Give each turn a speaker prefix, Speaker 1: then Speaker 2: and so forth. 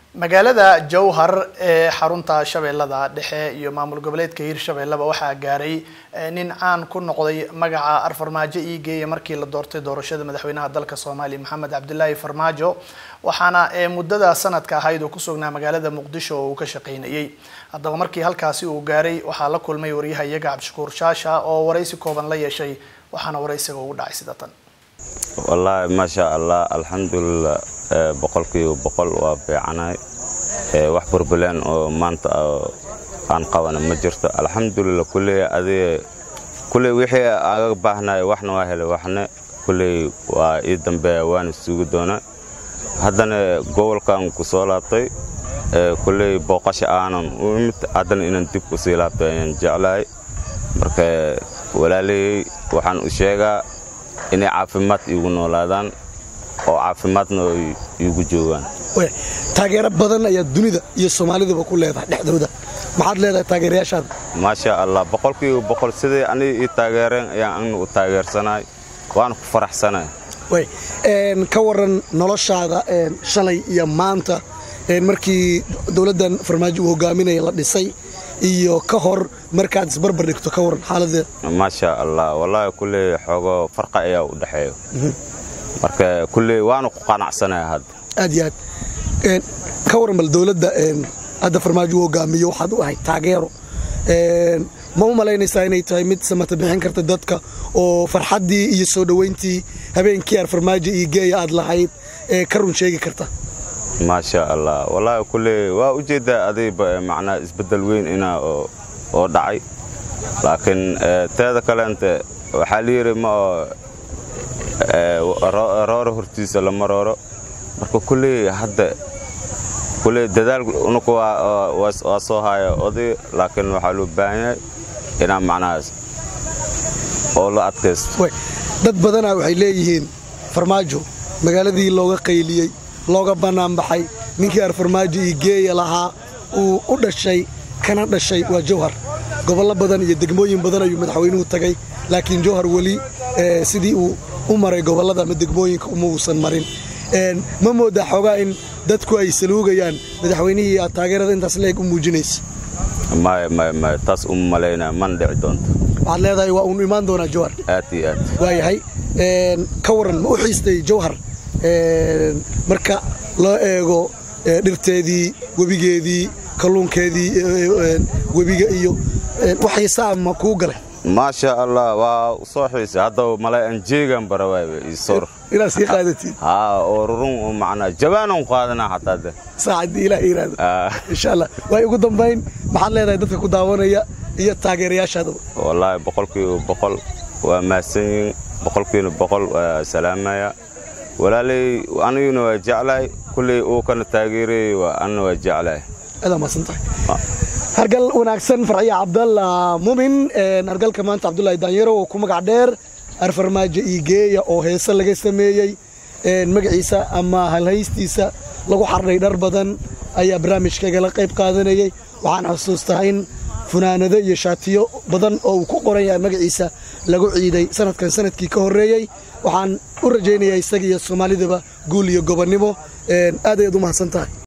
Speaker 1: magaalada jowhar ee xarunta shabeellada dhexe iyo maamul goboleedka hiirshabeelleba waxaa gaaray nin caan ku noqday magaca arfarmaajo iigeeya markii la doortay doorashada madaxweynaha dalka soomaaliya maxamed cabdilaahi farmaajo waxaana muddada sanadka ahayd uu ku sugnaa magaalada muqdisho oo uu ka shaqaynayay haddaba markii halkaasi uu gaaray waxaa la kulmay waryahayaga cabdishakuur shaasha oo waraysi kooban la yeeshay waxaana waraysiga ugu dhacay sida tan
Speaker 2: wallaahi maasha allah alxamdulilah boqolkiiba boqol waa fiicanahay wax burbuleen oo maanta aan qabana ma jirto alxamdulilah kulley adiga kulley wixii aga baahnay waxna waa helay waxna kulley waa ii dambeeya waana sugi doonaa haddana gobolkan ku soo laabtay kulley booqasho aanan u imid haddana inaan dib ku sii laabtay ayaan jeclahay marka walaalahey waxaan u sheegaa inay caafimaad iigu noolaadaan oo caafimaadna iigu joogaan
Speaker 3: taageero badan ayaa dunida iyo soomaalidaba ku leedahay dhexdooda maxaad leedahay taageerayaashaada
Speaker 2: maasha allah boqolkiiba boqol siday aniga ii taageereen ayaan agna u taageersanahay waana ku faraxsanahay
Speaker 3: ka waran noloshaada shalay iyo maanta markii dowladdan farmaajo uu hogaaminaya la dhisay iyo ka hor markaad isbarbar dhigto ka waran xaaladeeda
Speaker 2: maasha allah wallaahi kulley xoogo farqa ayaa u dhexeeyo marka kulley waana ku qanacsanaya hadda
Speaker 3: aad iyo aad ka waran bal dowladda hadda farmaajo uu hogaamiyo waxaad u ahayd taageero ma u malaynaysaa inay tahay mid samata bixin karta dadka oo farxaddii iyo soo dhowayntii habeenkii aar farmaajo iyo geeya aad lahayd ee ka run sheegi karta
Speaker 2: maasha allah wallaahi kulley waa u jeeddaa adiba macnaa isbeddel weyn inaa oo dhacay laakiin teeda kaleente waxaa la yidhi ma oo rooro hortiisa lama rooro marka kulley hadda kulley dadaal unuku waa soo haya oday laakiin waxaa loo baahan yahay inaa macnahaas oo la adkaysto
Speaker 3: dad badanaa waxay leeyihiin farmaajo magaaladii looga qayliyey looga bannaanbaxay ninkii ar farmaajo iyo geeya lahaa uu u dhashay kana dhashay waa jawhar gobollo badan iyo degmooyin badan ayuu madaxweynuhu tagay laakiin jawhar weli sidii uu u maray gobollada ama degmooyinka uma uusan marin ma moodaa xoogaa in dadku ay saluugayaan madaxweynihii aad taageerada intaas leeg u muujinaysa
Speaker 2: maya maya maya taas uma malaynaya mana dhici doonto
Speaker 3: waxaad leedahay waa uunu imaan doonaa jawhar
Speaker 2: aad iyo aad
Speaker 3: waayahay ka waran ma u xiistay jawhar marka loo eego dhirteedii webigeedii kalluunkeedii webiga iyo wax xiisaa ma kuu galay
Speaker 2: maasha allah waa u soo xiisay haddaba malay aan jeegan barawaayba iyo sor
Speaker 3: inaad sii qaadatiin
Speaker 2: haa oo rurun macnaa jabaanan qaadanaa xataa de
Speaker 3: saacaddii ilaah yiraahdo insha allah waay ugu dambayn maxaad leedahay dadka ku daawanaya iyo taageerayaashaadaba
Speaker 2: wallaahi boqolkiiba boqol waa mahadsan yihiin boqolkiina boqol waa salaamaya walaalay aniguna waa jeclahay kulley uu kana taageerayay waa anna waa jeclahay
Speaker 3: adaa mahadsan tahay hargal wanaagsan farxiya cabdalla mumin hargalka maanta cabdullaahi daanyaro oo ku magac dheer arfarmaajo iigeeya oo heese laga sameeyey magaciisa ama halhaystiisa lagu xardhay dhar badan ayaa barnaamijkaygala qayb qaadanayay waxaan xusuustaa in funaanado iyo shaatiyo badan oo uu ku qoran yahay magaciisa lagu ciiday sanadkan sanadkii ka horreeyey waxaan u rajaynayaa isaga iyo soomaalidaba guul iyo gobonnimo aad ayaad u mahadsan tahay